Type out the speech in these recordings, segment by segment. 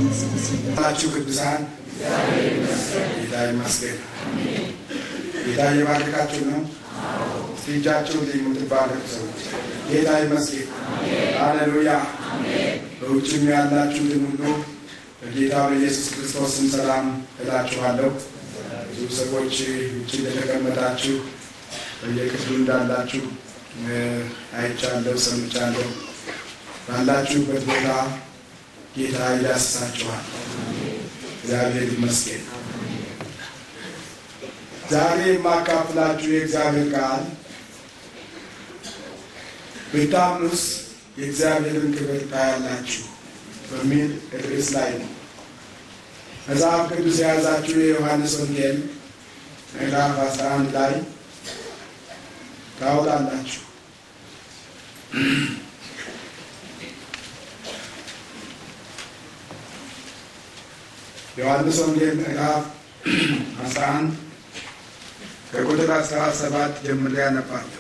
ናችሁ ቅዱሳን ጌታ ይመስገን። ጌታ እየባረካችሁ ነው። እስቲ እጃችሁን የምትባረኩ ሰዎች ጌታ ይመስገን። ሃሌሉያ። በውጭም ያላችሁትን ሁሉ በጌታ በኢየሱስ ክርስቶስ ስም ሰላም እላችኋለሁ። ብዙ ሰዎች ውጭ እንደተቀመጣችሁ በየክፍሉ እንዳላችሁ አይቻለሁ፣ ሰምቻለሁ። ባላችሁበት ቦታ ጌታ ይዳስሳችኋል። እግዚአብሔር ይመስገን። ዛሬ የማካፍላችሁ የእግዚአብሔር ቃል ብታምኑስ የእግዚአብሔርን ክብር ታያላችሁ በሚል ርዕስ ላይ ነው። መጽሐፍ ቅዱስ የያዛችሁ የዮሐንስ ወንጌል ምዕራፍ 11 ላይ ታውላላችሁ። ዮሐንስ ወንጌል ምዕራፍ 11 ከቁጥር 17 ጀምሬ ያነባለሁ።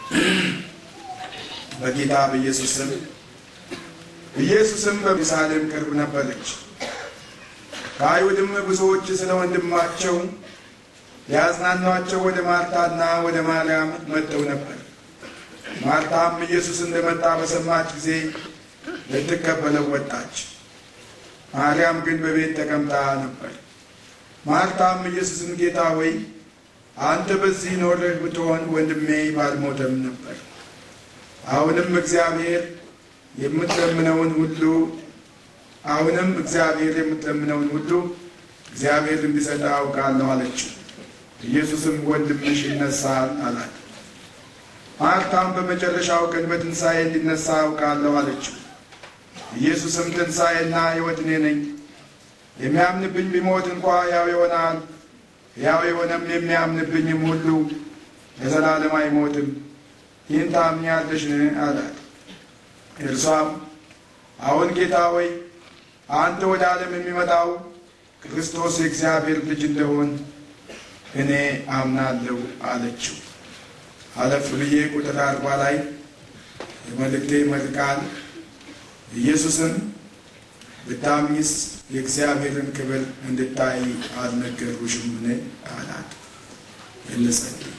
በጌታ በኢየሱስ ስም። ኢየሱስም በኢየሩሳሌም ቅርብ ነበረች። ከአይሁድም ብዙዎች ስለ ወንድማቸው ሊያጽናኗቸው ወደ ማርታና ወደ ማርያም መጥተው ነበር። ማርታም ኢየሱስ እንደመጣ በሰማች ጊዜ ልትቀበለው ወጣች። ማርያም ግን በቤት ተቀምጣ ነበር። ማርታም ኢየሱስን ጌታ ሆይ አንተ በዚህ ኖረህ ብትሆን ወንድሜ ባልሞተም ነበር። አሁንም እግዚአብሔር የምትለምነውን ሁሉ አሁንም እግዚአብሔር የምትለምነውን ሁሉ እግዚአብሔር እንዲሰጥ አውቃለሁ አለችው። ኢየሱስም ወንድምሽ ይነሳል አላት። ማርታም በመጨረሻው ቀን በትንሣኤ እንዲነሳ አውቃለሁ አለችው። ኢየሱስም ትንሣኤና ሕይወት እኔ ነኝ፣ የሚያምንብኝ ቢሞት እንኳ ሕያው ይሆናል፣ ሕያው የሆነም የሚያምንብኝም ሁሉ ለዘላለም አይሞትም። ይህን ታምኛለሽን? አላት። እርሷም አሁን ጌታ ሆይ አንተ ወደ ዓለም የሚመጣው ክርስቶስ የእግዚአብሔር ልጅ እንደሆን እኔ አምናለሁ አለችው። አለፍ ብዬ ቁጥር አርባ ላይ የመልእክቴ መልቃል ኢየሱስም ብታምኚስ የእግዚአብሔርን ክብር እንድታይ አልነገርኩሽምን? አላት። እንጸልይ።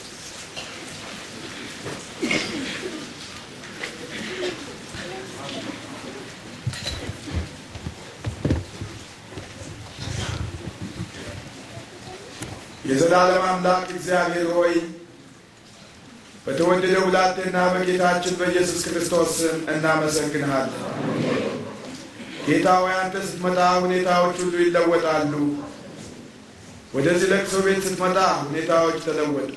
የዘላለም አምላክ እግዚአብሔር ሆይ በተወደደው ብላቴና በጌታችን በኢየሱስ ክርስቶስ ስም እናመሰግንሃለን። ጌታ ሆይ አንተ ስትመጣ ሁኔታዎች ሁሉ ይለወጣሉ። ወደዚህ ለቅሶ ቤት ስትመጣ ሁኔታዎች ተለወጡ።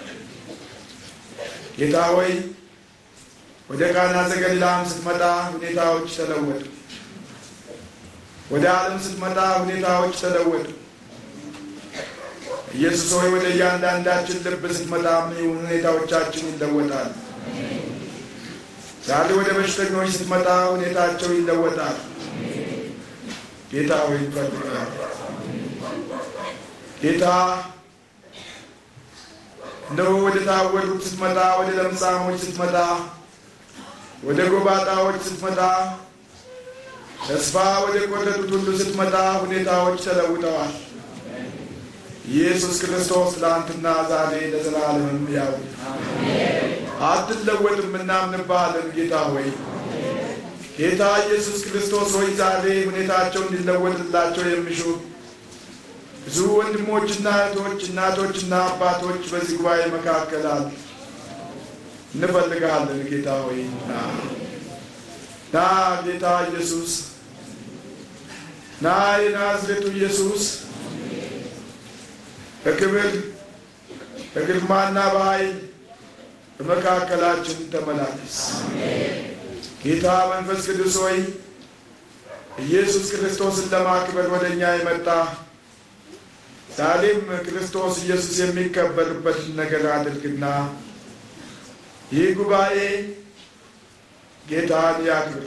ጌታ ሆይ ወደ ቃና ዘገሊላም ስትመጣ ሁኔታዎች ተለወጡ። ወደ ዓለም ስትመጣ ሁኔታዎች ተለወጡ። ኢየሱስ ሆይ ወደ እያንዳንዳችን ልብ ስትመጣም ሁኔታዎቻችን ይለወጣል። ዛሬ ወደ በሽተኞች ስትመጣ ሁኔታቸው ይለወጣል። ጌታ ሆይ ይፈልጋል። ጌታ እነሆ ወደ ታወሩት ስትመጣ፣ ወደ ለምጻሞች ስትመጣ፣ ወደ ጎባጣዎች ስትመጣ፣ ተስፋ ወደ ቆረጡት ሁሉ ስትመጣ ሁኔታዎች ተለውጠዋል። ኢየሱስ ክርስቶስ ትናንትና ዛሬ ለዘላለምም ያው አትለወጥም፣ እናምንብሃለን። ጌታ ሆይ ጌታ ኢየሱስ ክርስቶስ ሆይ ዛሬ ሁኔታቸው እንዲለወጥላቸው የሚሹ ብዙ ወንድሞችና እህቶች፣ እናቶችና አባቶች በዚህ ጉባኤ መካከል አሉ። እንፈልግሃለን ጌታ ሆይ ና ና፣ ጌታ ኢየሱስ ና፣ የናዝሬቱ ኢየሱስ በክብር በግርማና በኃይል በመካከላችን ተመላለስ። ጌታ መንፈስ ቅዱስ ሆይ ኢየሱስ ክርስቶስን ለማክበር ወደ እኛ የመጣ ዛሬም ክርስቶስ ኢየሱስ የሚከበርበትን ነገር አድርግና ይህ ጉባኤ ጌታን ያክብር።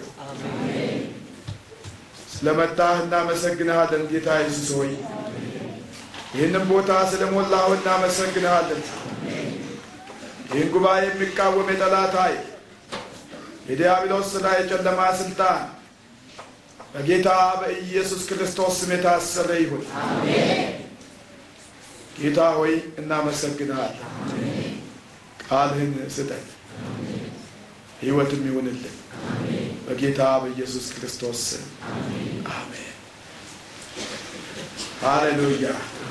ስለመጣህ እናመሰግንሃለን ጌታ ኢየሱስ ሆይ ይህንም ቦታ ስለሞላው እናመሰግንሃለን። ይህን ጉባኤ የሚቃወም የጠላት ኃይል የዲያብሎስ ሥራ፣ የጨለማ ስልጣን በጌታ በኢየሱስ ክርስቶስ ስም የታሰረ ይሁን። ጌታ ሆይ እናመሰግናለን። ቃልህን ስጠን፣ ሕይወትም ይሁንልን። በጌታ በኢየሱስ ክርስቶስ ስም አሜን። ሃሌሉያ።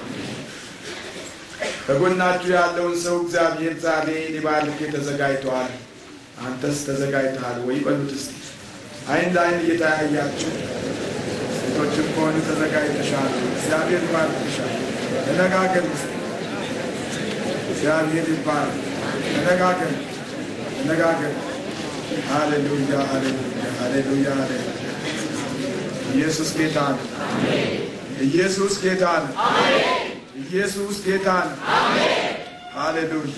በጎናችሁ ያለውን ሰው እግዚአብሔር ዛሬ ሊባርክ ተዘጋጅተዋል። አንተስ ተዘጋጅተሃል ወይ? በሉት እስቲ አይን ለአይን እየተያያችሁ ሴቶችም ከሆኑ ተዘጋጅተሻል። እግዚአብሔር ይባርክሻል። ተነጋገር ስ እግዚአብሔር ይባርክ። ተነጋገር ተነጋገር። ሃሌሉያ ሃሌሉያ ሃሌሉያ ሃሌሉያ። ኢየሱስ ጌታ ነው። ኢየሱስ ጌታ ነው። ኢየሱስ ጌታ ነው። ሃሌሉያ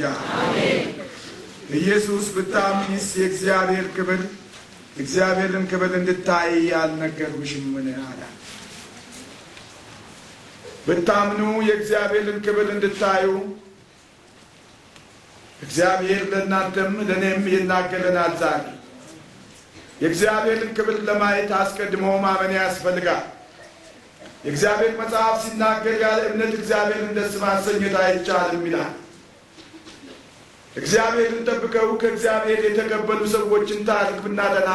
ኢየሱስ ብታምኚስ የእግዚአብሔር ክብር እግዚአብሔርን ክብር እንድታይ ያልነገርኩሽም ምን አለ? ብታምኑ የእግዚአብሔርን ክብር እንድታዩ እግዚአብሔር ለእናንተም ለእኔም ይናገረናል። ዛሬ የእግዚአብሔርን ክብር ለማየት አስቀድሞ ማመን ያስፈልጋል። የእግዚአብሔር መጽሐፍ ሲናገር ያለ እምነት እግዚአብሔርን ደስ ማሰኘት አይቻልም ይላል። እግዚአብሔርን ጠብቀው ከእግዚአብሔር የተቀበሉ ሰዎችን ታሪክ ብናጠና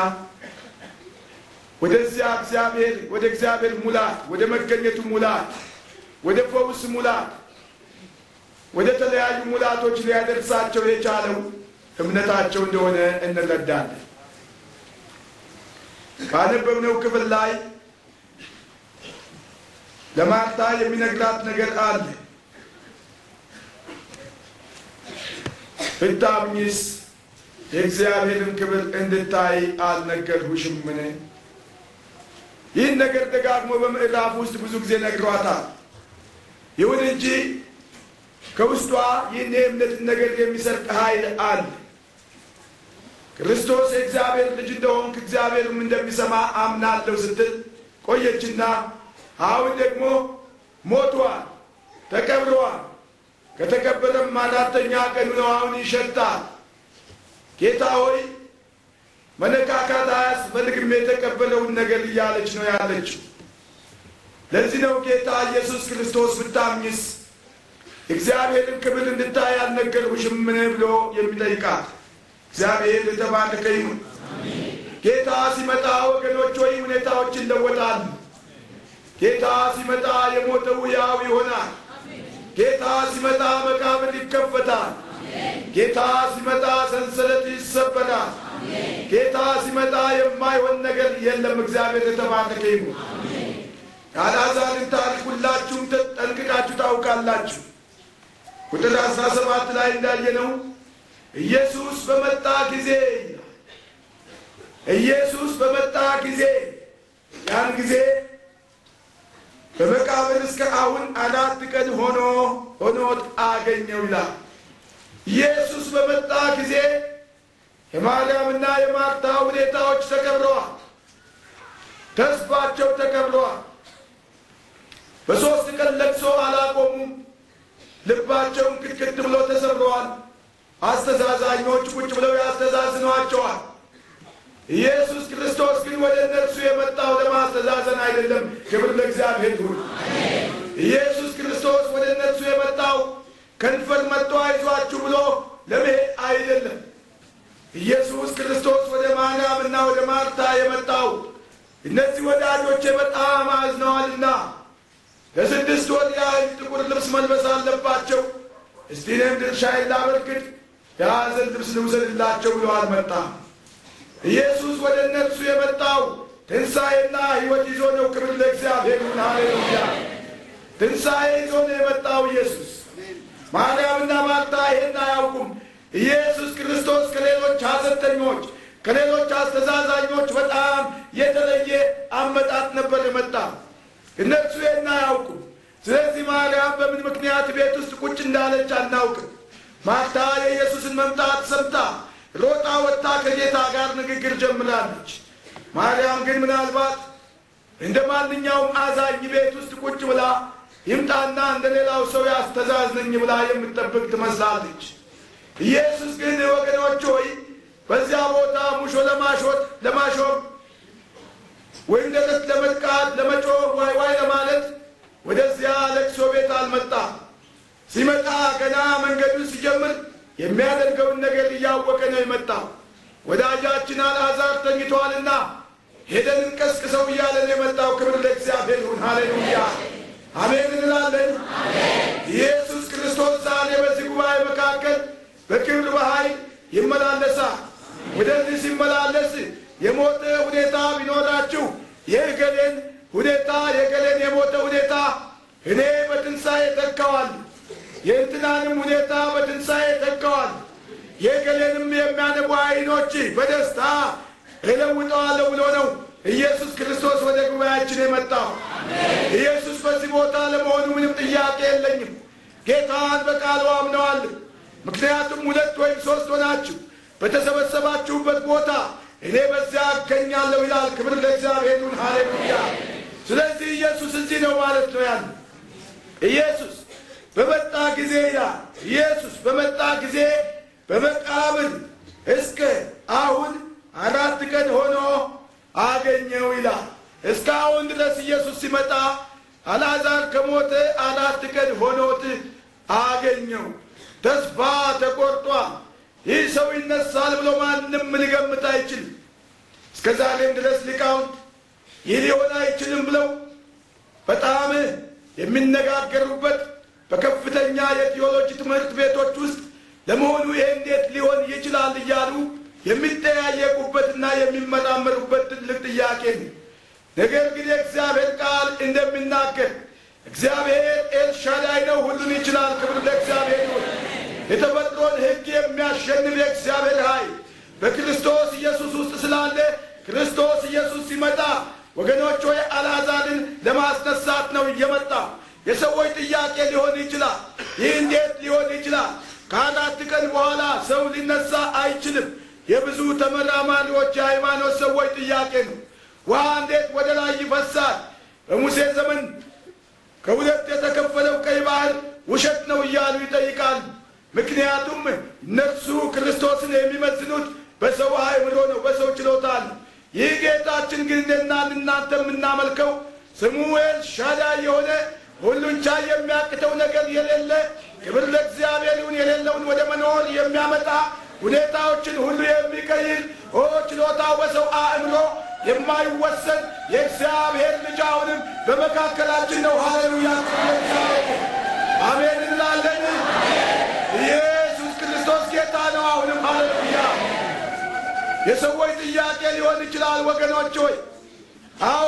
ወደዚያ እግዚአብሔር ወደ እግዚአብሔር ሙላት፣ ወደ መገኘቱ ሙላት፣ ወደ ፈውስ ሙላት፣ ወደ ተለያዩ ሙላቶች ሊያደርሳቸው የቻለው እምነታቸው እንደሆነ እንረዳለን። ባነበብነው ክፍል ላይ ለማርታ የሚነግራት ነገር አለ። ብታምኚስ የእግዚአብሔርን ክብር እንድታይ አልነገርሁሽምን? ይህን ነገር ደጋግሞ በምዕራፍ ውስጥ ብዙ ጊዜ ነግሯታል። ይሁን እንጂ ከውስጧ ይህን የእምነትን ነገር የሚሰርቅ ኃይል አለ። ክርስቶስ የእግዚአብሔር ልጅ እንደሆንክ እግዚአብሔርም እንደሚሰማ አምናለሁ ስትል ቆየችና አሁን ደግሞ ሞቷል፣ ተቀብረዋል ከተቀበረም አራተኛ ቀኑ ነው። አሁን ይሸታል። ጌታ ሆይ መነካካት አያስፈልግም የተቀበለውን ነገር እያለች ነው ያለችው። ለዚህ ነው ጌታ ኢየሱስ ክርስቶስ ብታምኝስ እግዚአብሔርን ክብር እንድታይ አልነገርሁሽምን ብሎ የሚጠይቃት። እግዚአብሔር የተባረከ ይሁን። ጌታ ሲመጣ ወገኖች ሆይ ሁኔታዎች ይለወጣሉ። ጌታ ሲመጣ የሞተው ሕያው ይሆናል። ጌታ ሲመጣ መቃብር ይከፈታል። ጌታ ሲመጣ ሰንሰለት ይሰበራል። ጌታ ሲመጣ የማይሆን ነገር የለም። እግዚአብሔር የተባረከ ይሁን። የአልዓዛርን ታሪክ ሁላችሁም ጠንቅቃችሁ ታውቃላችሁ። ቁጥር አስራ ሰባት ላይ እንዳየነው ኢየሱስ በመጣ ጊዜ ኢየሱስ በመጣ ጊዜ ያን ጊዜ በመቃብር እስከ አሁን አራት ቀን ሆኖ ሆኖት አገኘው ይላል። ኢየሱስ በመጣ ጊዜ የማርያምና የማርታ ሁኔታዎች ተቀብረዋል። ተስፋቸው ተቀብረዋል። በሦስት ቀን ለቅሶ አላቆሙም። ልባቸውን ክትክት ብሎ ተሰብረዋል። አስተዛዛኞች ቁጭ ብለው ያስተዛዝኗቸዋል። ኢየሱስ ክርስቶስ ግን ወደ እነርሱ የመጣው ለማስተዛዘን አይደለም። ክብር ለእግዚአብሔር ይሁን። ኢየሱስ ክርስቶስ ወደ እነርሱ የመጣው ከንፈር መጥቶ አይዟችሁ ብሎ ለመሄድ አይደለም። ኢየሱስ ክርስቶስ ወደ ማርያምና ወደ ማርታ የመጣው እነዚህ ወዳጆቼ በጣም አዝነዋልና ለስድስት ወር ያህል ጥቁር ልብስ መልበስ አለባቸው። እስቲ እኔም ድርሻዬን ላበርክት፣ የሐዘን ልብስ ልውሰድላቸው ብሎ አልመጣም። ኢየሱስ ወደ እነርሱ የመጣው ትንሣኤና ሕይወት ይዞ ነው። ክብር ለእግዚአብሔር ይሁን። ሃሌሉያ! ትንሣኤ ይዞ ነው የመጣው ኢየሱስ። ማርያምና ማርታ ይሄን አያውቁም። ኢየሱስ ክርስቶስ ከሌሎች ሐዘንተኞች፣ ከሌሎች አስተዛዛኞች በጣም የተለየ አመጣጥ ነበር የመጣው። እነርሱ ይሄን አያውቁም። ስለዚህ ማርያም በምን ምክንያት ቤት ውስጥ ቁጭ እንዳለች አናውቅም። ማርታ የኢየሱስን መምጣት ሰምታ ሮጣ ወጥታ ከጌታ ጋር ንግግር ጀምራለች። ማርያም ግን ምናልባት እንደ ማንኛውም አዛኝ ቤት ውስጥ ቁጭ ብላ ይምጣና እንደ ሌላው ሰው ያስተዛዝነኝ ብላ የምትጠብቅ ትመስላለች። ኢየሱስ ግን ወገኖች ሆይ በዚያ ቦታ ሙሾ ለማሾት ለማሾም ወይም ደረት ለመጥቃት ለመጮህ ዋይ ዋይ ለማለት ወደዚያ ለቅሶ ቤት አልመጣም። ሲመጣ ገና መንገዱን ሲጀምር የሚያደርገውን ነገር እያወቀ ነው የመጣው። ወዳጃችን አልዓዛር ተኝቷልና ሄደን እንቀስቅሰው እያለ ነው የመጣው። ክብር ለእግዚአብሔር ይሁን። ሃሌሉያ አሜን እንላለን። ኢየሱስ ክርስቶስ ዛሬ በዚህ ጉባኤ መካከል በክብር በኃይል ይመላለሳል። ወደዚህ ሲመላለስ የሞተ ሁኔታ ቢኖራችሁ የእገሌን ሁኔታ የእገሌን የሞተ ሁኔታ እኔ በትንሣኤ ተካዋል፣ የእንትናንም ሁኔታ በትንሣኤ ተካዋል፣ የእገሌንም የሚያነቡ ዓይኖች በደስታ እለውጠዋለሁ ብሎ ነው ኢየሱስ ክርስቶስ ወደ ጉባኤያችን የመጣው። ኢየሱስ በዚህ ቦታ ለመሆኑ ምንም ጥያቄ የለኝም። ጌታን በቃሉ አምነዋለሁ። ምክንያቱም ሁለት ወይም ሦስት ሆናችሁ በተሰበሰባችሁበት ቦታ እኔ በዚያ አገኛለሁ ይላል። ክብር ለእግዚአብሔር ይሁን። ሃሌሉያ። ስለዚህ ኢየሱስ እዚህ ነው ማለት ነው ያለ ኢየሱስ በመጣ ጊዜ ይላል ኢየሱስ በመጣ ጊዜ በመቃብር እስከ አሁን አራት ቀን ሆኖ አገኘው ይላል። እስካሁን ድረስ ኢየሱስ ሲመጣ አልዓዛር ከሞተ አራት ቀን ሆኖት አገኘው። ተስፋ ተቆርጧል። ይህ ሰው ይነሳል ብሎ ማንም ሊገምት አይችልም። እስከ ዛሬም ድረስ ሊቃውንት ይህ ሊሆን አይችልም ብለው በጣም የሚነጋገሩበት በከፍተኛ የቴዎሎጂ ትምህርት ቤቶች ውስጥ ለመሆኑ ይሄ እንዴት ሊሆን ይችላል እያሉ የሚጠያየቁበትና የሚመራመሩበት ትልቅ ጥያቄ ነው። ነገር ግን የእግዚአብሔር ቃል እንደሚናገር እግዚአብሔር ኤልሻዳይ ነው፣ ሁሉን ይችላል። ክብር ለእግዚአብሔር ይሁን። የተፈጥሮን ሕግ የሚያሸንፍ የእግዚአብሔር ኃይል በክርስቶስ ኢየሱስ ውስጥ ስላለ ክርስቶስ ኢየሱስ ሲመጣ ወገኖች ሆይ አልዓዛርን ለማስነሳት ነው እየመጣ። የሰዎች ጥያቄ ሊሆን ይችላል። ይህ እንዴት ሊሆን ይችላል? ከአራት ቀን በኋላ ሰው ሊነሳ አይችልም። የብዙ ተመራማሪዎች የሃይማኖት ሰዎች ጥያቄ ነው። ውሃ እንዴት ወደ ላይ ይፈሳል? በሙሴ ዘመን ከሁለት የተከፈለው ቀይ ባህር ውሸት ነው እያሉ ይጠይቃሉ። ምክንያቱም እነርሱ ክርስቶስን የሚመዝኑት በሰው አእምሮ ነው፣ በሰው ችሎታ ነው። ይህ ጌታችን ግን እንደና እናንተ የምናመልከው ስሙ ኤልሻዳይ የሆነ ሁሉን ቻይ የሚያቅተው ነገር የሌለ ክብር ለእግዚአብሔር ይሁን የሌለውን ወደ መኖር የሚያመጣ ሁኔታዎችን ሁሉ የሚቀይር ኦ ችሎታው በሰው አእምሮ የማይወሰን የእግዚአብሔር ልጅ አሁንም በመካከላችን ነው። ሃሌሉያ አሜን እንላለን። ኢየሱስ ክርስቶስ ጌታ ነው። አሁንም ሃሌሉያ። የሰዎች ጥያቄ ሊሆን ይችላል ወገኖች ሆይ አዎ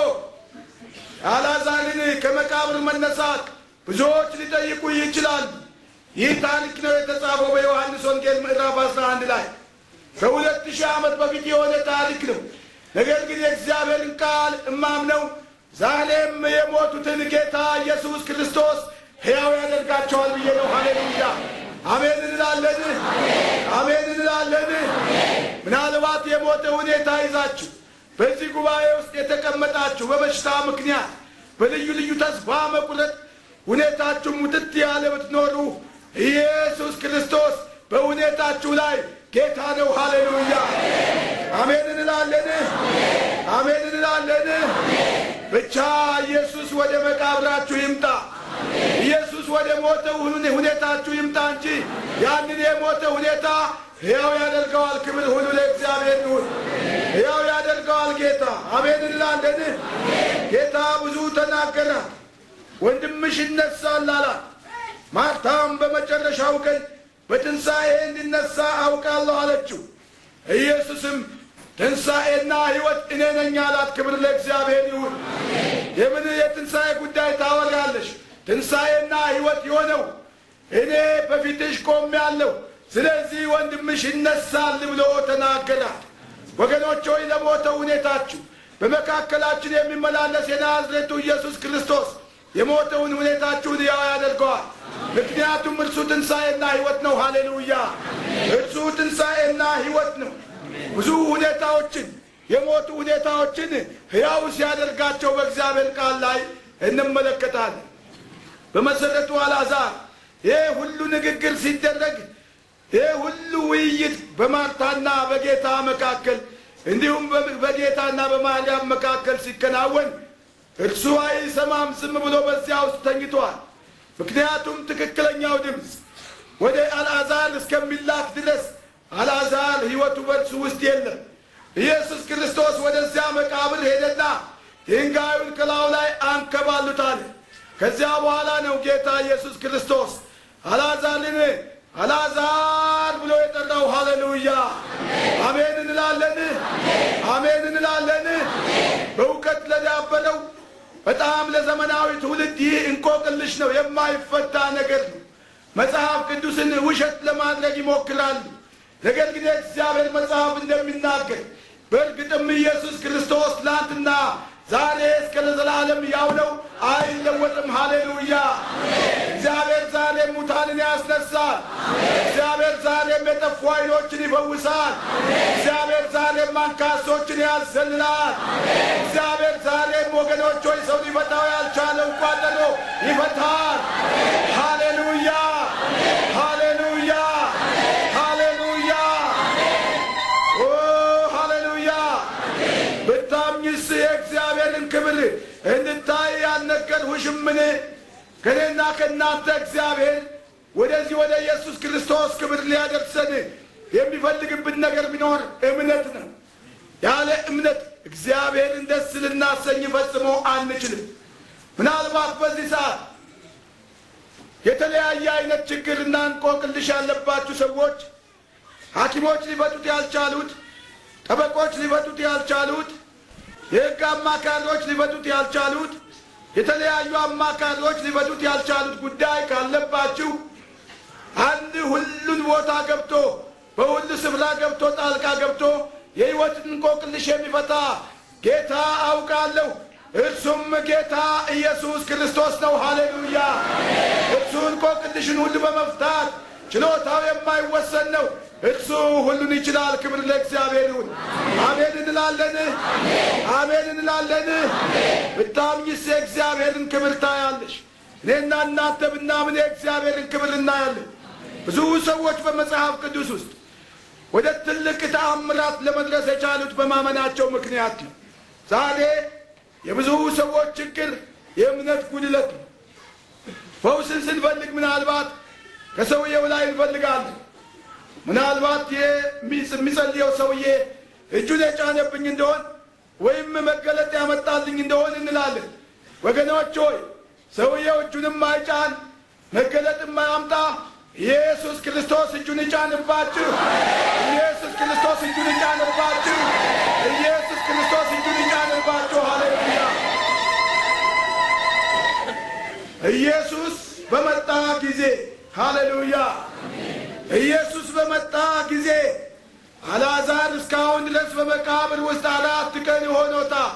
አልዓዛርን ከመቃብር መነሳት ብዙዎች ሊጠይቁ ይችላል። ይህ ታሪክ ነው የተጻፈው በዮሐንስ ወንጌል ምዕራፍ 11 ላይ ከሁለት ሺህ ዓመት በፊት የሆነ ታሪክ ነው። ነገር ግን የእግዚአብሔርን ቃል እማምነው ዛሬም የሞቱትን ጌታ ኢየሱስ ክርስቶስ ሕያው ያደርጋቸዋል ብዬ ነው። ሃሌሉያ አሜን እንላለን። አሜን እንላለን። ምናልባት የሞተ ሁኔታ ይዛችሁ በዚህ ጉባኤ ውስጥ የተቀመጣችሁ በበሽታ ምክንያት በልዩ ልዩ ተስፋ መቁረጥ ሁኔታችሁ ሙትት ያለ ብትኖሩ ኢየሱስ ክርስቶስ በሁኔታችሁ ላይ ጌታ ነው። ሃሌሉያ አሜን እንላለን። አሜን እንላለን። ብቻ ኢየሱስ ወደ መቃብራችሁ ይምጣ። ኢየሱስ ወደ ሞተ ሁኔታችሁ ይምጣ እንጂ ያንን የሞተ ሁኔታ ሕያው ያደርገዋል። ክብር ሁሉ ለእግዚአብሔር ይሁን። ሕያው ያደርገዋል ጌታ። አሜን እንላለን። ጌታ ብዙ ተናገረ። ወንድምሽ ይነሳል አላት። ማርታም በመጨረሻው ቀን በትንሣኤ እንዲነሳ አውቃለሁ አለችው። ኢየሱስም ትንሣኤና ሕይወት እኔ ነኝ አላት። ክብር ለእግዚአብሔር ይሁን። የምን የትንሣኤ ጉዳይ ታወራለሽ? ትንሣኤና ሕይወት የሆነው እኔ በፊትሽ ቆሜአለሁ። ስለዚህ ወንድምሽ ይነሳል ብሎ ተናገራት። ወገኖች ሆይ ለሞተው ሁኔታችሁ በመካከላችን የሚመላለስ የናዝሬቱ ኢየሱስ ክርስቶስ የሞተውን ሁኔታችሁን ያው ያደርገዋል። ምክንያቱም እርሱ ትንሣኤና ሕይወት ነው። ሃሌሉያ! እርሱ ትንሣኤና ሕይወት ነው። ብዙ ሁኔታዎችን የሞቱ ሁኔታዎችን ሕያው ሲያደርጋቸው በእግዚአብሔር ቃል ላይ እንመለከታለን። በመሰረቱ አልዓዛር ይህ ሁሉ ንግግር ሲደረግ ይህ ሁሉ ውይይት በማርታና በጌታ መካከል እንዲሁም በጌታና በማርያም መካከል ሲከናወን እርሱ አይሰማም፣ ዝም ብሎ በዚያ ውስጥ ተኝቷል። ምክንያቱም ትክክለኛው ድምፅ ወደ አልዓዛር እስከሚላክ ድረስ አልዓዛር ሕይወቱ በእርሱ ውስጥ የለም። ኢየሱስ ክርስቶስ ወደዚያ መቃብር ሄደና ድንጋዩን ከላዩ ላይ አንከባሉታል። ከዚያ በኋላ ነው ጌታ ኢየሱስ ክርስቶስ አልዓዛርን አልዓዛር ብሎ የጠራው። ሃሌሉያ አሜን እንላለን፣ አሜን እንላለን። በእውቀት ለዳበረው በጣም ለዘመናዊ ትውልድ ይህ እንቆቅልሽ ነው፣ የማይፈታ ነገር ነው። መጽሐፍ ቅዱስን ውሸት ለማድረግ ይሞክራሉ። ነገር ግን የእግዚአብሔር መጽሐፍ እንደሚናገር በእርግጥም ኢየሱስ ክርስቶስ ትናንትና ዛሬ እስከ ለዘላለም ያው ነው፣ አይለወጥም። ሃሌሉያ! እግዚአብሔር ዛሬም ሙታንን ያስነሳል። እግዚአብሔር ዛሬም የጠፉ ዓይኖችን ይፈውሳል። እግዚአብሔር ዛሬም አንካሶችን ያዘልላል። እግዚአብሔር ዛሬም ወገኖች ሆይ ሰው ሊፈታው ያልቻለው ቋጠሮ ይፈታል። ሃሌሉያ! ሃሌሉያ! ሃሌሉያ! ኦ ሃሌሉያ! ብታምኝስ የእግዚአብሔርን ክብር እንድታይ ያልነገርሁሽምን? ከእኔና ከእናንተ እግዚአብሔር ወደዚህ ወደ ኢየሱስ ክርስቶስ ክብር ሊያደርሰን የሚፈልግብን ነገር ቢኖር እምነት ነው። ያለ እምነት እግዚአብሔርን ደስ ልናሰኝ ፈጽሞ አንችልም። ምናልባት በዚህ ሰዓት የተለያየ አይነት ችግርና እንቆቅልሽ ያለባችሁ ሰዎች ሐኪሞች ሊፈቱት ያልቻሉት፣ ጠበቆች ሊፈቱት ያልቻሉት፣ የሕግ አማካሪዎች ሊፈቱት ያልቻሉት፣ የተለያዩ አማካሪዎች ሊፈቱት ያልቻሉት ጉዳይ ካለባችሁ አንድ ሁሉን ቦታ ገብቶ በሁሉ ስፍራ ገብቶ ጣልቃ ገብቶ የሕይወትን እንቆቅልሽ የሚፈታ ጌታ አውቃለሁ። እርሱም ጌታ ኢየሱስ ክርስቶስ ነው። ሃሌሉያ! እርሱ እንቆቅልሽን ሁሉ በመፍታት ችሎታው የማይወሰን ነው። እርሱ ሁሉን ይችላል። ክብር ለእግዚአብሔር ይሁን። አሜን እንላለን፣ አሜን እንላለን። ብታምኝስ የእግዚአብሔርን ክብር ታያለሽ። እኔና እናንተ ብናምን የእግዚአብሔርን ክብር እናያለን። ብዙ ሰዎች በመጽሐፍ ቅዱስ ውስጥ ወደ ትልቅ ተአምራት ለመድረስ የቻሉት በማመናቸው ምክንያት ነው። ዛሬ የብዙ ሰዎች ችግር የእምነት ጉድለት ነው። ፈውስን ስንፈልግ ምናልባት ከሰውየው ላይ እንፈልጋለን። ምናልባት የሚጸልየው ሰውዬ እጁን የጫነብኝ እንደሆን ወይም መገለጥ ያመጣልኝ እንደሆን እንላለን። ወገኖች ሆይ ሰውየው እጁንም አይጫን መገለጥም አያምጣ። ኢየሱስ ክርስቶስ እጁን ይጫንባችሁ። ኢየሱስ ክርስቶስ እጁን ይጫንባችሁ። ኢየሱስ ክርስቶስ እጁን ይጫንባችሁ። ሃሌሉያ! ኢየሱስ በመጣ ጊዜ ሃሌሉያ! ኢየሱስ በመጣ ጊዜ አልዓዛር እስካሁን ድረስ በመቃብር ውስጥ አራት ቀን ሆኖታል።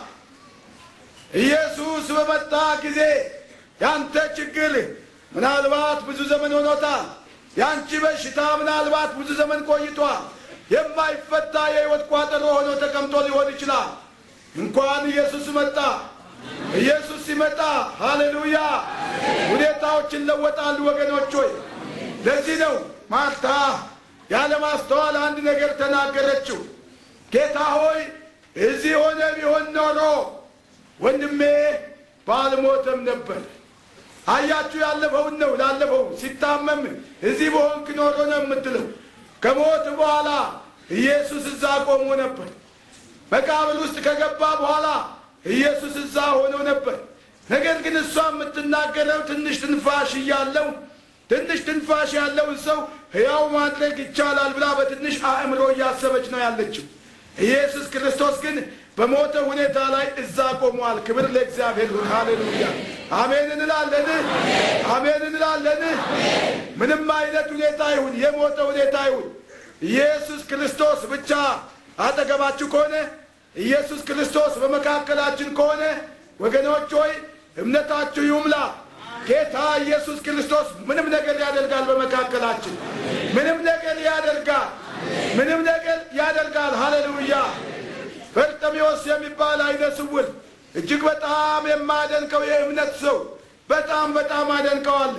ኢየሱስ በመጣ ጊዜ ያንተ ችግር ምናልባት ብዙ ዘመን ሆኖታል። ያንቺ በሽታ ምናልባት ብዙ ዘመን ቆይቷል። የማይፈታ የሕይወት ቋጠሮ ሆኖ ተቀምጦ ሊሆን ይችላል። እንኳን ኢየሱስ መጣ። ኢየሱስ ሲመጣ ሃሌሉያ ሁኔታዎች ይለወጣሉ። ወገኖች ሆይ ለዚህ ነው ማርታ ያለማስተዋል አንድ ነገር ተናገረችው። ጌታ ሆይ እዚህ ሆነ ቢሆን ኖሮ ወንድሜ ባልሞተም ነበር። አያችሁ፣ ያለፈውን ነው ላለፈው ሲታመም እዚህ በሆንክ ኖሮ ነው የምትለው። ከሞት በኋላ ኢየሱስ እዛ ቆሞ ነበር። መቃብር ውስጥ ከገባ በኋላ ኢየሱስ እዛ ሆኖ ነበር። ነገር ግን እሷ የምትናገረው ትንሽ ትንፋሽ እያለው ትንሽ ትንፋሽ ያለውን ሰው ሕያው ማድረግ ይቻላል ብላ በትንሽ አእምሮ እያሰበች ነው ያለችው። ኢየሱስ ክርስቶስ ግን በሞተ ሁኔታ ላይ እዛ ቆሟል። ክብር ለእግዚአብሔር ይሁን። ሃሌሉያ አሜን እንላለን፣ አሜን እንላለን። ምንም አይነት ሁኔታ ይሁን፣ የሞተ ሁኔታ ይሁን፣ ኢየሱስ ክርስቶስ ብቻ አጠገባችሁ ከሆነ ኢየሱስ ክርስቶስ በመካከላችን ከሆነ ወገኖች ሆይ እምነታችሁ ይሙላ። ጌታ ኢየሱስ ክርስቶስ ምንም ነገር ያደርጋል። በመካከላችን ምንም ነገር ያደርጋል። ምንም ነገር ያደርጋል። ሃሌሉያ በርጤሜዎስ የሚባል አይነ ስውር እጅግ በጣም የማደንቀው የእምነት ሰው በጣም በጣም አደንቀዋል።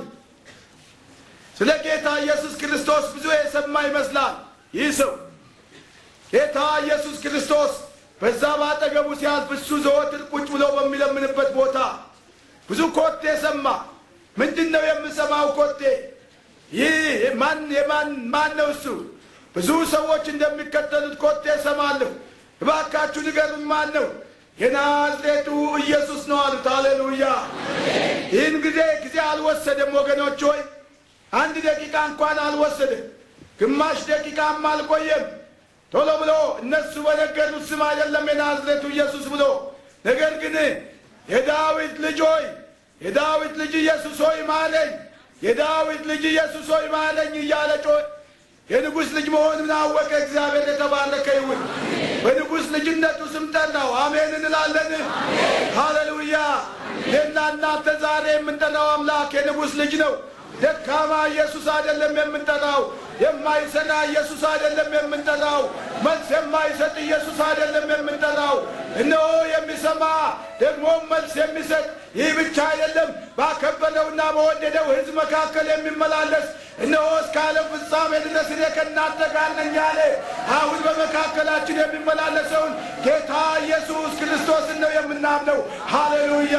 ስለ ጌታ ኢየሱስ ክርስቶስ ብዙ የሰማ ይመስላል። ይህ ሰው ጌታ ኢየሱስ ክርስቶስ በዛ ባጠገቡ ሲያልፍ እሱ ዘወትር ቁጭ ብሎ በሚለምንበት ቦታ ብዙ ኮቴ ሰማ። ምንድን ነው የምሰማው ኮቴ? ይህ ማን የማን ማን ነው እሱ? ብዙ ሰዎች እንደሚከተሉት ኮቴ ሰማለሁ። እባካችሁ ንገሩኝ፣ ማን ነው? የናዝሬቱ ኢየሱስ ነው አሉት። ሃሌሉያ! ይህን ጊዜ ጊዜ አልወሰደም ወገኖች ሆይ፣ አንድ ደቂቃ እንኳን አልወሰደም። ግማሽ ደቂቃም አልቆየም። ቶሎ ብሎ እነሱ በነገሩት ስም አይደለም የናዝሬቱ ኢየሱስ ብሎ ነገር ግን የዳዊት ልጅ ሆይ የዳዊት ልጅ ኢየሱስ ሆይ ማለኝ፣ የዳዊት ልጅ ኢየሱስ ሆይ ማለኝ እያለ ጮኸ። የንጉሥ ልጅ መሆኑን አወቀ። እግዚአብሔር የተባረከ ይሁን። በንጉሥ ልጅነቱ ስም ጠራው። አሜን እንላለን። ሃሌሉያ። እኔና እናንተ ዛሬ የምንጠራው አምላክ የንጉሥ ልጅ ነው። ደካማ ኢየሱስ አይደለም የምንጠራው። የማይሰራ ኢየሱስ አይደለም የምንጠራው። መልስ የማይሰጥ ኢየሱስ አይደለም የምንጠራው። እነሆ የሚሰማ ደግሞም መልስ የሚሰጥ ይህ ብቻ አይደለም፣ ባከበረውና በወደደው ሕዝብ መካከል የሚመላለስ እነሆ እስከ ዓለም ፍጻሜ ድረስ እኔ ከእናንተ ጋር ነኝ ያለ አሁን በመካከላችን የሚመላለሰውን ጌታ ኢየሱስ ክርስቶስን ነው የምናምነው። ሃሌሉያ!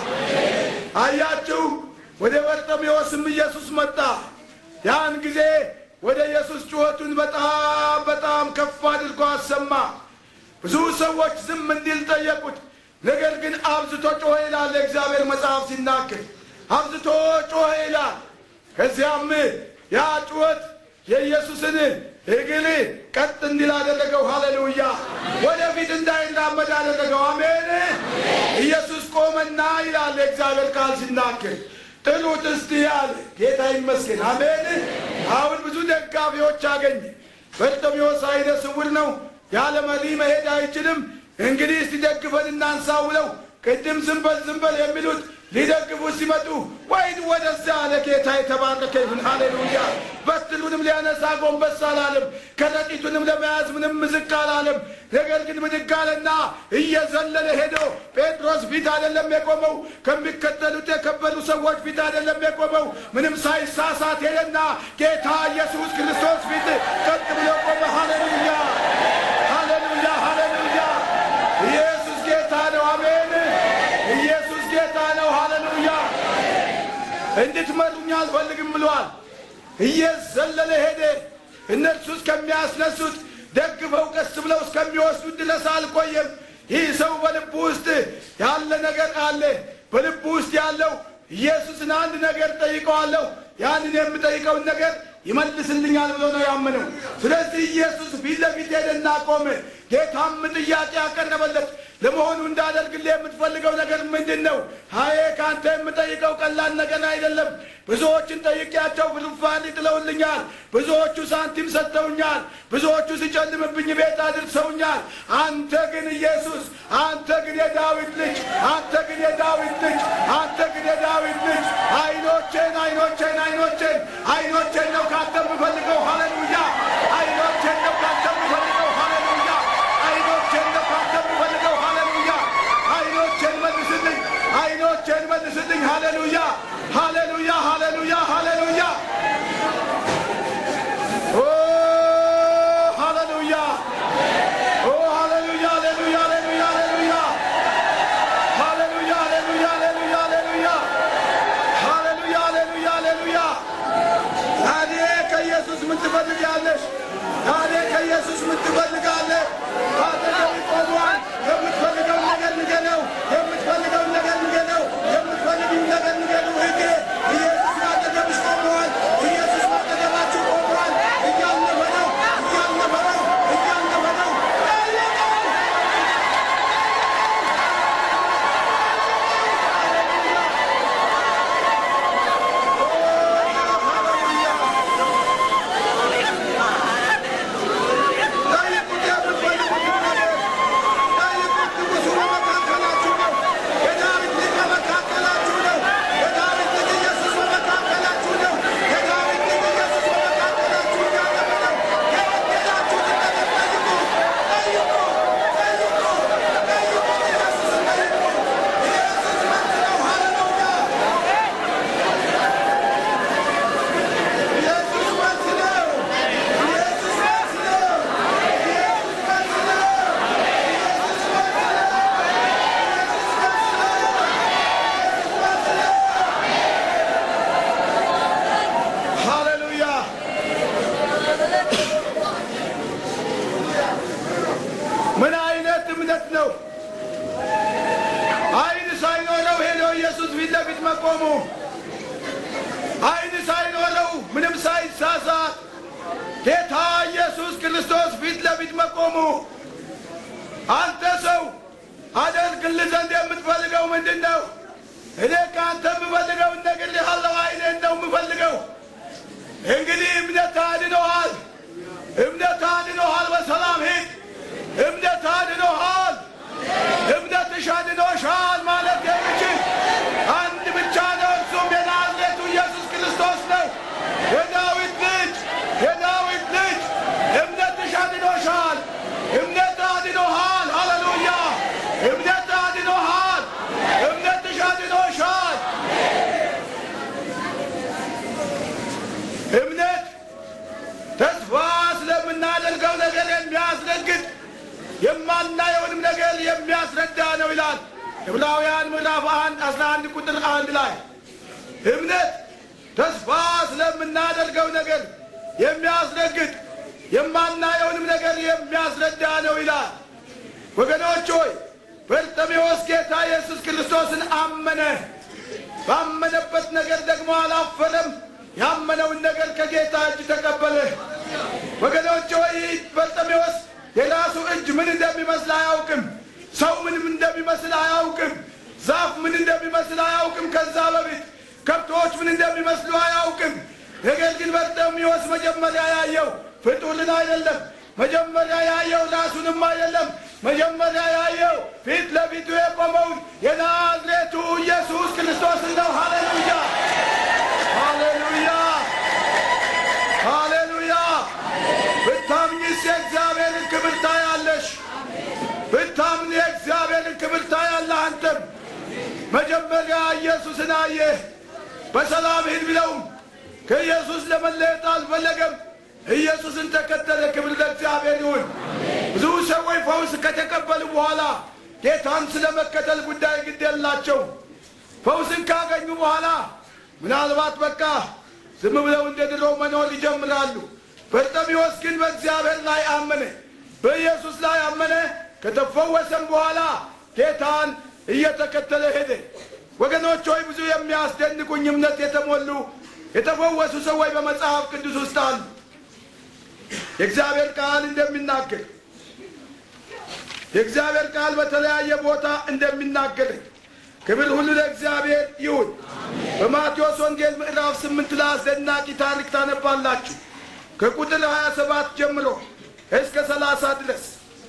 አያችሁ፣ ወደ በርጤሜዎስም ኢየሱስ መጣ። ያን ጊዜ ወደ ኢየሱስ ጩኸቱን በጣም በጣም ከፍ አድርጎ አሰማ። ብዙ ሰዎች ዝም እንዲል ጠየቁት። ነገር ግን አብዝቶ ጮኸ ይላል የእግዚአብሔር መጽሐፍ ሲናገር፣ አብዝቶ ጮኸ ይላል። ከዚያም ያ ጩኸት የኢየሱስን እግር ቀጥ እንዲል አደረገው። ሃሌሉያ! ወደፊት እንዳይራመድ አደረገው። አሜን። ኢየሱስ ቆመና ይላል የእግዚአብሔር ቃል ሲናገር ጥሉት እስቲ ያለ ጌታ ይመስገን። አሜን። አሁን ብዙ ደጋፊዎች አገኘ። በርጤሜዎስ ዓይነ ስውር ነው፣ ያለ መሪ መሄድ አይችልም። እንግዲህ እስቲ ደግፈን እናንሳው ብለው ቅድም ዝንበል ዝንበል የሚሉት ሊደግፉት ሲመጡ ወይን ወደዚያ አለ። ጌታ የተባረከ ይሁን። ሃሌሉያ። በትሩንም ሊያነሳ ጎንበስ አላለም። ከረጢቱንም ለመያዝ ምንም ዝቅ አላለም። ነገር ግን ብድግ አለና እየዘለለ ሄዶ ጴጥሮስ ፊት አይደለም የቆመው፣ ከሚከተሉት የከበሩ ሰዎች ፊት አይደለም የቆመው። ምንም ሳይሳሳት ሄደና ጌታ ኢየሱስ ክርስቶስ ፊት ቀጥ ብሎ ቆመ። ሃሌሉያ፣ ሃሌሉያ፣ ሃሌሉያ። ኢየሱስ ጌታ ነው። አሜን። ኢየሱስ ጌታ ነው። ሃሌሉያ። እንድትመሩኝ አልፈልግም ብሏል። እየዘለለ ሄደ። እነርሱ እስከሚያስነሱት ደግፈው ቀስ ብለው እስከሚወስዱት ድረስ አልቆየም። ይህ ሰው በልቡ ውስጥ ያለ ነገር አለ። በልቡ ውስጥ ያለው ኢየሱስን አንድ ነገር ጠይቀዋለሁ፣ ያንን የምጠይቀውን ነገር ይመልስልኛል ብሎ ነው ያመነው። ስለዚህ ኢየሱስ ፊት ለፊት ሄደና ቆመ። ጌታም ጥያቄ ያቀረበለት ለመሆኑ እንዳደርግልህ የምትፈልገው ነገር ምንድን ነው? ሀዬ ከአንተ የምጠይቀው ቀላል ነገር አይደለም። ብዙዎችን ጠይቄያቸው ፍርፋሪ ጥለውልኛል። ብዙዎቹ ሳንቲም ሰጥተውኛል። ብዙዎቹ ሲጨልምብኝ ቤት አድርሰውኛል። አንተ ግን ኢየሱስ፣ አንተ ግን የዳዊት ልጅ፣ አንተ ግን የዳዊት ልጅ፣ አንተ ግን የዳዊት ልጅ አይኖቼን አይኖቼን አይኖቼን አይኖቼን ነው ካንተ የምፈልገው። ሃሌሉያ! አይኖቼን ነው ካንተ የምፈልገው። ሃሌሉያ! አይኖቼን ነው ካንተ የምፈልገው። ሃሌሉያ! አይኖቼን መልስልኝ፣ አይኖቼን መልስልኝ። ሃሌሉያ! ሃሌሉያ! ሃሌሉያ! ሃሌሉያ! ኦ ሃሌሉያ! ኦ ሃሌሉያ! ሃሌሉያ! ሃሌሉያ! ሃሌሉያ! ሃሌሉያ! ሃሌሉያ! ሃሌሉያ! ሃሌሉያ! ሃሌሉያ! ሃሌሉያ! ሃሌሉያ! ታዲያ ከኢየሱስ ምን ትፈልጋለሽ? ታዲያ ከኢየሱስ ምን ትፈልጋለህ? አጠገብ ቆሟል። የምትፈልገውን ነገር ንገረው። የምትፈልገውን ነገር ንገረው። የምትፈልጊውን ነገር ንገረው። እህቴ ኢየሱስ አጠገብሽ ለፊት መቆሙ ዓይን ሳይኖረው ምንም ሳይሳሳት ጌታ ኢየሱስ ክርስቶስ ፊት ለፊት መቆሙ አንተ ሰው አደርግልህ ዘንድ የምትፈልገው ምንድን ነው? እኔ ከአንተ የምፈልገው እነግርልሃለሁ። ዓይኔን ነው የምፈልገው። እንግዲህ እምነት አድኖሃል፣ እምነት አድኖሃል። በሰላም ሂድ። እምነት አድኖሃል፣ እምነትሽ አድኖሻል ማለት የሚችል አንድ ብቻ ነው፣ እርሱም የናዝሬቱ ኢየሱስ ክርስቶስ ነው። የዳዊት ልጅ የዳዊት ልጅ እምነትሽ አድኖሻል፣ እምነት አድኖሃል። ሃሌሉያ! እምነት አድኖሃል፣ እምነትሽ አድኖሻል። እምነት ተስፋ ስለምናደርገው ነገር የሚያስረግጥ የማናየውንም ነገር የሚያስረዳ ነው ይላል ዕብራውያን ምዕራፍ አንድ አስራ አንድ ቁጥር አንድ ላይ እምነት ተስፋ ስለምናደርገው ነገር የሚያስረግጥ የማናየውንም ነገር የሚያስረዳ ነው ይላል። ወገኖች ሆይ በርጤሜዎስ ጌታ ኢየሱስ ክርስቶስን አመነ። ባመነበት ነገር ደግሞ አላፈረም። ያመነውን ነገር ከጌታ እጅ ተቀበለ። ወገኖች ሆይ በርጤሜዎስ የራሱ እጅ ምን እንደሚመስል አያውቅም። ሰው ምንም እንደሚመስል አያውቅም። ዛፍ ምን እንደሚመስል አያውቅም። ከዛ በፊት ከብቶች ምን እንደሚመስሉ አያውቅም። ነገር ግን በርጤሜዎስ መጀመሪያ ያየው ፍጡርን አይደለም። መጀመሪያ ያየው ራሱንም አይደለም። መጀመሪያ ያየው ፊት ለፊቱ የቆመውን የናዝሬቱ ኢየሱስ ክርስቶስ ነው። ሃሌሉያ ሃሌሉያ ሃሌሉያ። ብታምኝስ የእግዚአብሔርን ክብር ታያለሽ። ብታምን የእግዚአብሔርን ክብር ታያለህ። አንተም መጀመሪያ ኢየሱስን አየህ። በሰላም ሂድ ብለውም ከኢየሱስ ለመለየት አልፈለገም። ኢየሱስን ተከተለ። ክብር ለእግዚአብሔር ይሁን። ብዙ ሰዎች ፈውስ ከተቀበሉ በኋላ ጌታን ስለ መከተል ጉዳይ ግድ የላቸው። ፈውስን ካገኙ በኋላ ምናልባት በቃ ዝም ብለው እንደ ድሮ መኖር ይጀምራሉ። በርጤሜዎስ ግን በእግዚአብሔር ላይ አመነ፣ በኢየሱስ ላይ አመነ። ከተፈወሰም በኋላ ጌታን እየተከተለ ሄደ። ወገኖች ሆይ ብዙ የሚያስደንቁኝ እምነት የተሞሉ የተፈወሱ ሰዎች በመጽሐፍ ቅዱስ ውስጥ አሉ። የእግዚአብሔር ቃል እንደሚናገር የእግዚአብሔር ቃል በተለያየ ቦታ እንደሚናገር ክብር ሁሉ ለእግዚአብሔር ይሁን። በማቴዎስ ወንጌል ምዕራፍ ስምንት ላይ አስደናቂ ታሪክ ታነባላችሁ። ከቁጥር ሀያ ሰባት ጀምሮ እስከ ሰላሳ ድረስ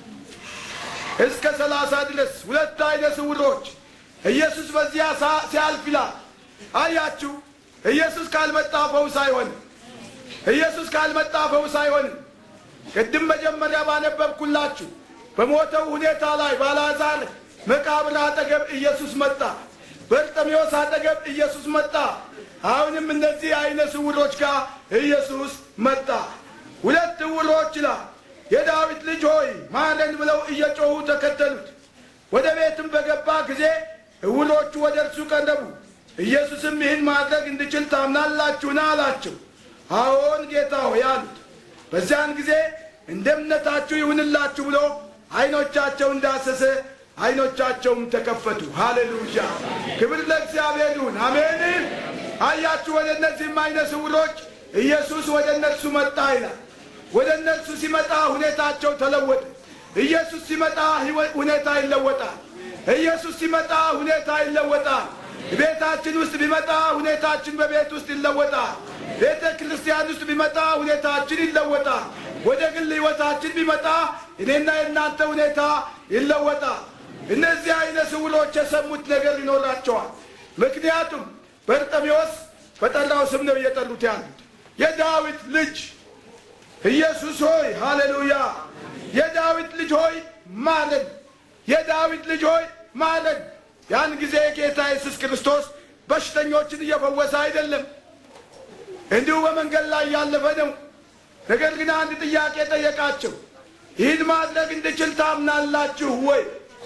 እስከ ሰላሳ ድረስ ሁለት አይነ ስውሮች ኢየሱስ በዚያ ሲያልፍ ይላል። አያችሁ፣ ኢየሱስ ካልመጣ ፈውስ አይሆንም። ኢየሱስ ካልመጣ ፈውስ አይሆንም። ቅድም መጀመሪያ ባነበብኩላችሁ በሞተው ሁኔታ ላይ ባልዓዛር መቃብር አጠገብ ኢየሱስ መጣ። በርጤሜዎስ አጠገብ ኢየሱስ መጣ። አሁንም እነዚህ አይነ ስውሮች ጋር ኢየሱስ መጣ። ሁለት ዕውሮች ይላል የዳዊት ልጅ ሆይ ማረን ብለው እየጮኹ ተከተሉት። ወደ ቤትም በገባ ጊዜ ዕውሮቹ ወደ እርሱ ቀረቡ። ኢየሱስም ይህን ማድረግ እንድችል ታምናላችሁን? አላቸው። አዎን ጌታ ሆይ አሉት። በዚያን ጊዜ እንደ እምነታችሁ ይሁንላችሁ ብሎ አይኖቻቸውን ዳሰሰ፣ አይኖቻቸውም ተከፈቱ። ሃሌሉያ! ክብር ለእግዚአብሔር ይሁን። አሜን። አያችሁ፣ ወደ እነዚህም አይነ ስውሮች ኢየሱስ ወደ እነርሱ መጣ ይላል። ወደ እነርሱ ሲመጣ ሁኔታቸው ተለወጠ። ኢየሱስ ሲመጣ ሁኔታ ይለወጣል። ኢየሱስ ሲመጣ ሁኔታ ይለወጣል። ቤታችን ውስጥ ቢመጣ ሁኔታችን በቤት ውስጥ ይለወጣል። ቤተ ክርስቲያን ውስጥ ቢመጣ ሁኔታችን ይለወጣል። ወደ ግል ሕይወታችን ቢመጣ እኔና የእናንተ ሁኔታ ይለወጣል። እነዚህ አይነ ስውሮች የሰሙት ነገር ይኖራቸዋል። ምክንያቱም በርጤሜዎስ በጠራው ስም ነው እየጠሩት ያሉት የዳዊት ልጅ ኢየሱስ ሆይ ሃሌሉያ፣ የዳዊት ልጅ ሆይ ማረን፣ የዳዊት ልጅ ሆይ ማረን። ያን ጊዜ ጌታ ኢየሱስ ክርስቶስ በሽተኞችን እየፈወሰ አይደለም፣ እንዲሁ በመንገድ ላይ ያለፈ ነው። ነገር ግን አንድ ጥያቄ ጠየቃቸው። ይህን ማድረግ እንድችል ታምናላችሁ ወይ?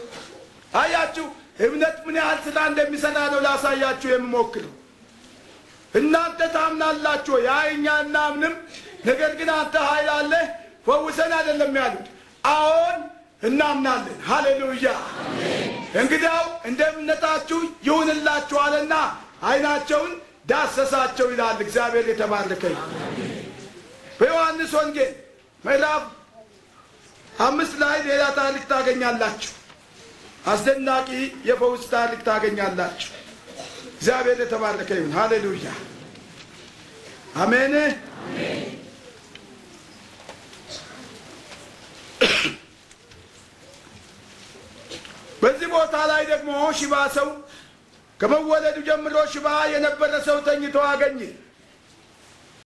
አያችሁ፣ እምነት ምን ያህል ስራ እንደሚሰራ ነው ላሳያችሁ የምሞክረው። እናንተ ታምናላችሁ ወይ? አይ እኛ እናምንም፣ ነገር ግን አንተ ኃይል አለህ ፈውሰን አይደለም ያሉት። አዎን እናምናለን። ሃሌሉያ እንግዲያው እንደ እምነታችሁ ይሁንላችኋልና ዓይናቸውን ዳሰሳቸው ይላል። እግዚአብሔር የተባረከ ይሁን። በዮሐንስ ወንጌል ምዕራፍ አምስት ላይ ሌላ ታሪክ ታገኛላችሁ። አስደናቂ የፈውስ ታሪክ ታገኛላችሁ። እግዚአብሔር የተባረከ ይሁን። ሃሌሉያ አሜን። በዚህ ቦታ ላይ ደግሞ ሽባ ሰው ከመወለዱ ጀምሮ ሽባ የነበረ ሰው ተኝቶ አገኘ።